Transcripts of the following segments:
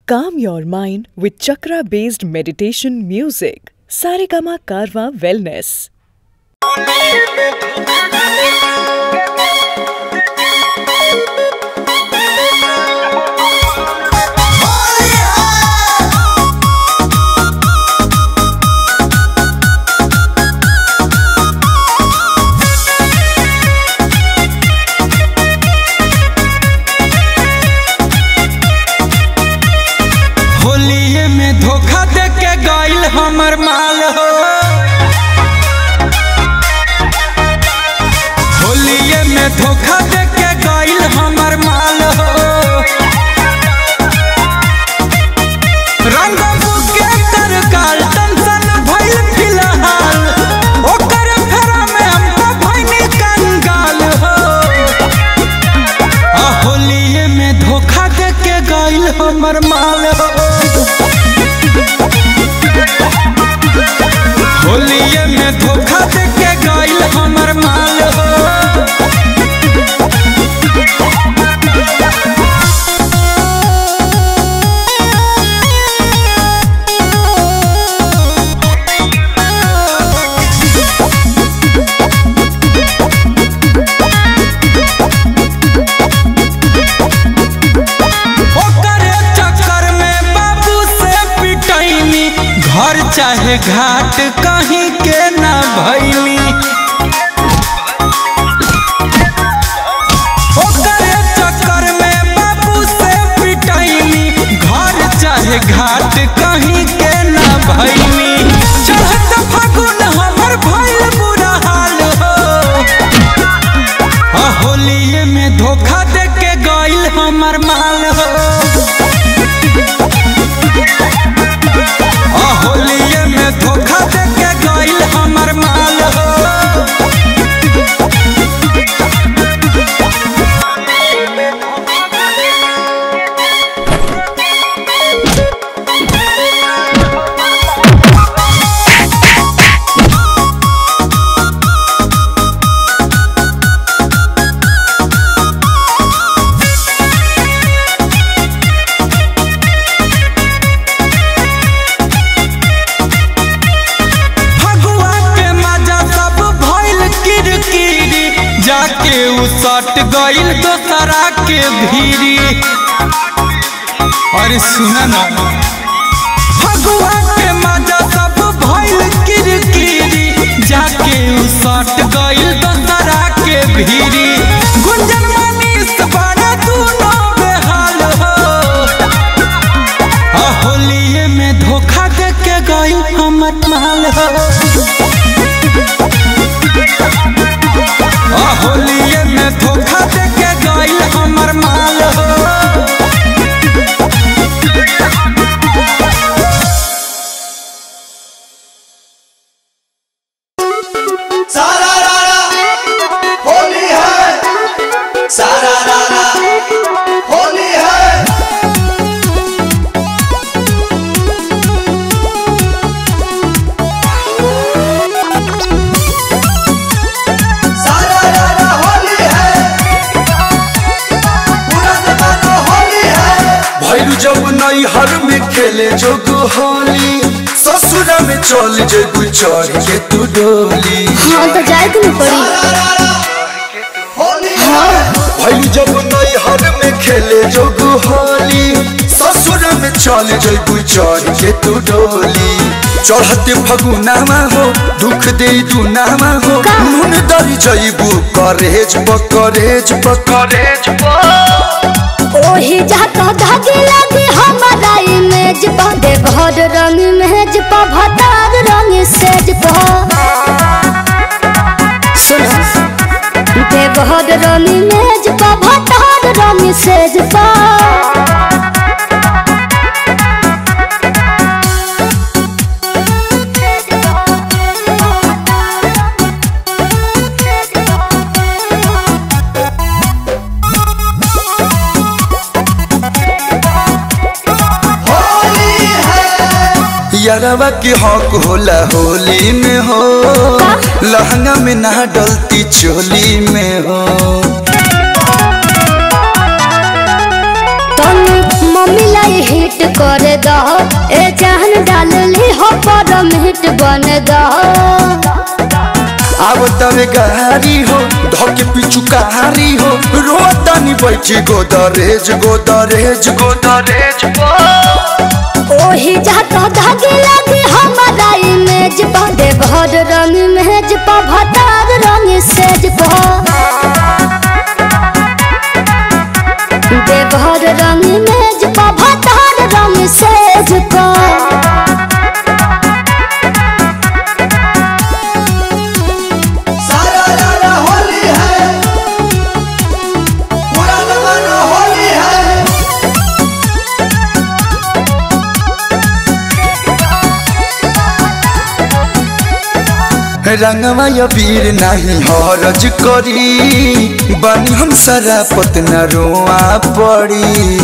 Calm your mind with chakra based meditation music. Saregama Karwa Wellness. होलिये में धोखा दे के गइल हमर माल हो होलिये में धोखा दे के गइल हमर माल हो रंग बुके कर काल टेंशन भइल फिलहाल ओकर फेरा में हमको भइनी कंगाल हो आ होलिये में धोखा दे के गइल हमर माल हो होलिये में धोखा दे के गइल हमर माल हो ओकरे चक्कर में बाबू से पिटैनी घर चाहे घाट कहीं के ना भैली ओकरे चक्कर में बाबू से पिटैनी घर चाहे घाट कहीं के ना भैली चढ़त फागुन हमर भइल बुरा हाल हो आ होलिये में धोखा दे के गइल हमर माल हो आ होलिये में धोखा दे के गइल हमर माल हो फगुआ के मजा सब भइल किरकिरी जाके उ सट गइल दोसरा के भीरी अरे सुन ना फगुआ के मजा सब भइल किरकिरी जाके उ सट गइल दोसरा के भीरी गुंजन मनीष बड़ा दूनो बेहाल हो आ होलिये में धोखा दे के गइल हमर माल हो आ होलिये में धोखा दे के गइल हमर माल हो सारा रारा होली है सारा रारा होली है सारा रारा होली है पूरा जमाना होली है भैरू जब नैहर में खेले जोग होली ससुर में चल जेगु चढ़ के तू डोली हाँ तो जाए के नहीं पड़ी सारा रारा होली है भैरू जब नैहर में खेले जोग होली ससुर में चल जेगु चढ़ के तू डोली चढ़ते फगुनामा हो दुख दे दुनामा हो का? नून दरी जैबू करेज बकरेज बकरेज ओही जाता धागे लगे हमारा इमेज पा दे घर रंग मेज पा भतार रंग सेज पा सुनो दे घर रंग मेज पा भतार रंग सेज पा होली है यारवा के हक होला होली में हो लहंगा में ना डलती चोली में हो तन मिलाई हिट कर दो ए जान डाल ली हो परम हिट बन दो अब तवे गारी हो धोके पिछु कहारी हो रोतानी बैठी गोदरेज गोदरेज गोदरेज ओही जाता धागे लगे हमारा इमेज पा दे भर रंग मेज पा भतार रंग सेज पा दे भर रंग मेज पा भतार रंग सेज पा सारा रारा होली है पूरा जमाना होली है रंगवा या वीर नहीं हरज करी बनी हम सारा पतना रोआ पड़ी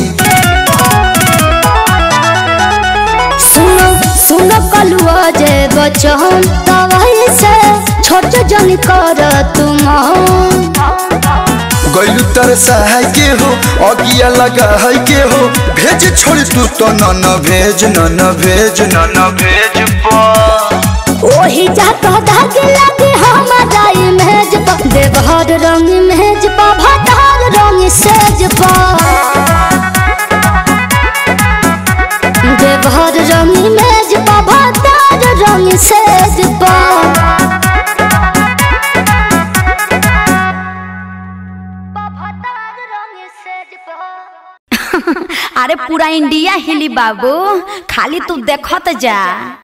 सुनो सुनो कलुआ जे बचन तवाई से छोट जन कर तुम गैलू तर सहाय के हो अगिया लगा है के हो भेज छोड़ तू तो न न भेज न न भेज न न भेज पा ओही जाता धागे लगे हमारा इमेज पा देवहर रंग मेज पा भतार रंग सेज पा देवहर रंग मेज पा भतार रंग सेज पा अरे पूरा इंडिया हिली बाबू खाली तू देखत जा